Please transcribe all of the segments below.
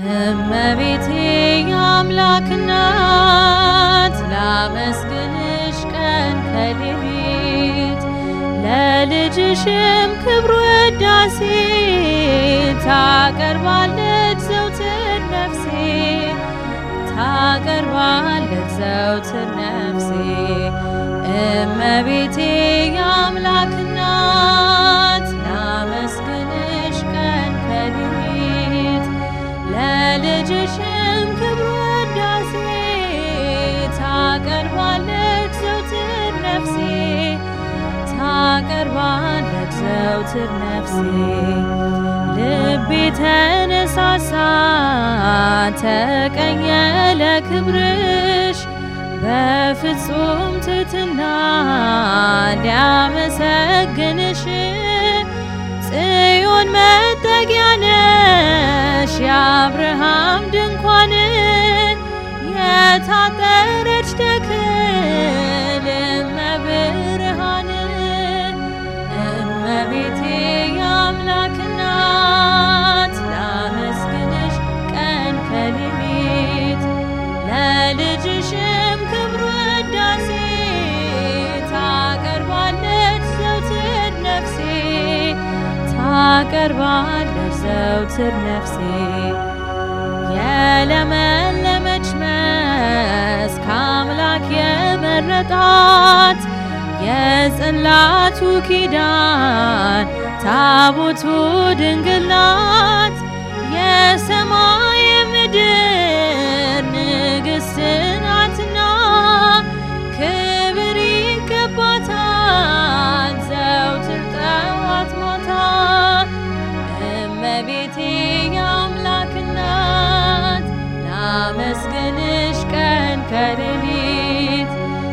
እመቤቴ የአምላክ እናት ላመስግንሽ ቀን ከሌሊት ለልጅሽም ክብር ውዳሴ ታቀርባለች ዘውትር ነፍሴ ታቀርባለች ዘውትር ነፍሴ እመቤቴ የአምላክ እናት ላመስግንሽ ቀን ከሌሊት ለልጅሽም ክብር ውዳሴ ታቀርባለች ዘውትር ነፍሴ ታቀርባለች ዘውትር ነፍሴ ልቤ ተነሳሳ ተቀኘ ለክብርሽ በፍጹም ትሕትና ሊያመሰግንሽ ጽዮን መጠጊያ ነሽ የአብርሃም ድንኳን የታጠረች ተክል እመብርሃን እመቤቴ የአምላክ እናት ላመስግንሽ ቀን ከሌሊት ለልጅሽም ክብር ውዳሴ ታቀርባለች ዘውትር ነፍሴ ታቀርባለች ዘውትር ነፍሴ የለመለመች መስክ አምላክ የመረጣት የጽላቱ ኪዳን ታቦቱ ድንግል ናት የሰማይ ምድር ንግሥት ናትና ክብር ይገባታል ዘውትር ጠዋት ማታ እመቤቴ የአምላክ እናት ላመስግንሽ ቀን ከሌሊት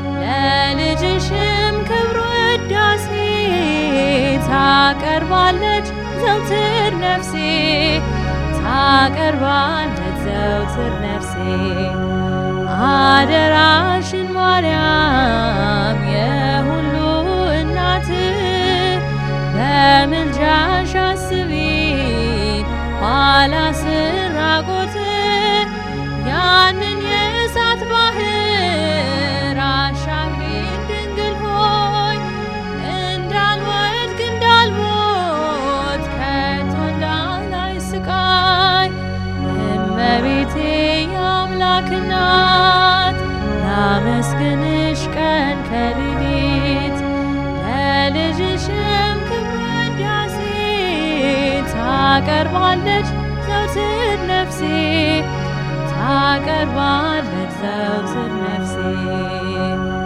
ለልጅሽም ክብር ውዳሴ ታቀርባለች ዘውትር ነፍሴ ታቀርባለች ዘውትር ነፍሴ አደራሽን ማርያም የሁሉ እናት በምልጃሽ አስቢን ኋላ ስራቆት ያንን የእሳት ባህር አሻግሪን ድንግል ሆይ እንዳልወድቅ እንዳልሞት ከቶ እንዳላይ ስቃይ እመቤቴ የአምላክ እናት ላመስግንሽ ቀን ከሌሊት ለልጅሽም ክብር ውዳሴ ታቀርባለች ዘውትር ነፍሴ ታቀርባለች ዘውትር ነፍሴ